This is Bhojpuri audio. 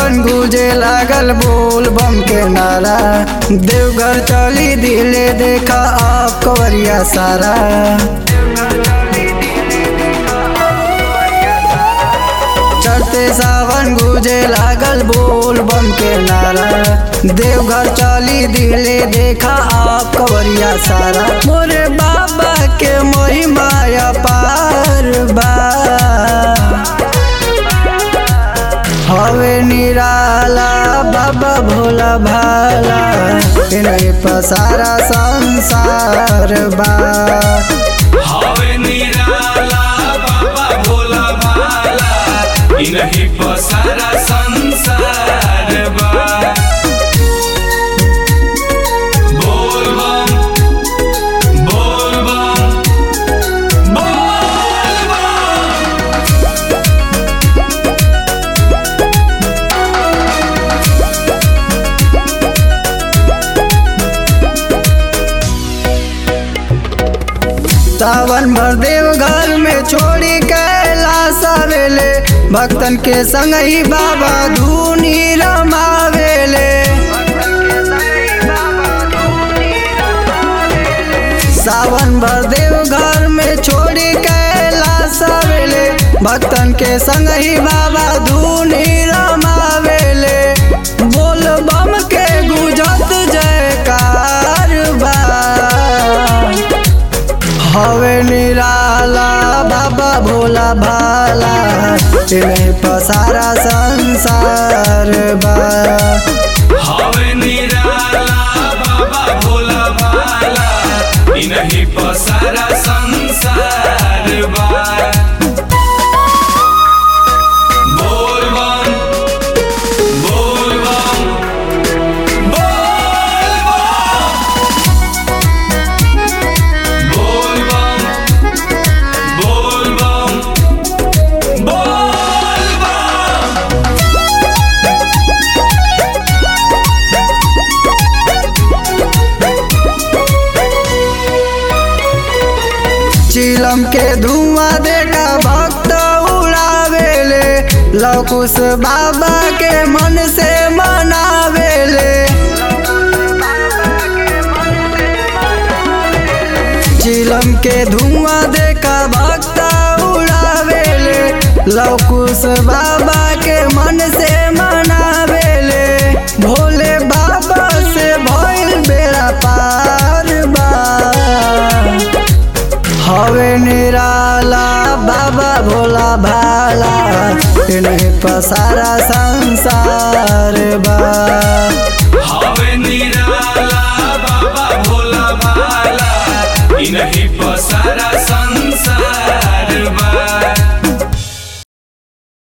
सावन गुजे लागल बोल बम के नारा देवघर चली दिले देखा आप कवरिया सारा चढ़ते सावन गुजे लागल बोल बम के नारा देवघर चली दिले देखा आप कवरिया सारा मोरे बाबा के महिमा पार बा हवे निराला बाबा भोला भाला इन्हें पसारा संसार बा हवे निराला बाबा भोला भाला इनही पसारा संसार बा बोल बम बोल बम बोल बम सावन भर देव घर में छोड़ी कैलाश आवेले भक्तन के संग ही बाबा धूनी रमावेले सावन भर देव घर में छोड़ी कैलाश आवेले भक्तन के संग ही बाबा धूनी रमावेले बोल बम के गुजत जयकार बा हवे निराला बाबा भोला भाला इन्हें पसारा संसार बा हवे निराला बाबा भोला भाला इनही पसारा संसार बा बोल बम बोल बम बोल बम बोल बम बोल बम बोल बम चिलम के धुआं देखा भक्त उड़ावेले लौकुश बाबा के मन से मनावेले चिलम के धुआं देखा भक्त उड़ावेले लौकुश बाबा के मन से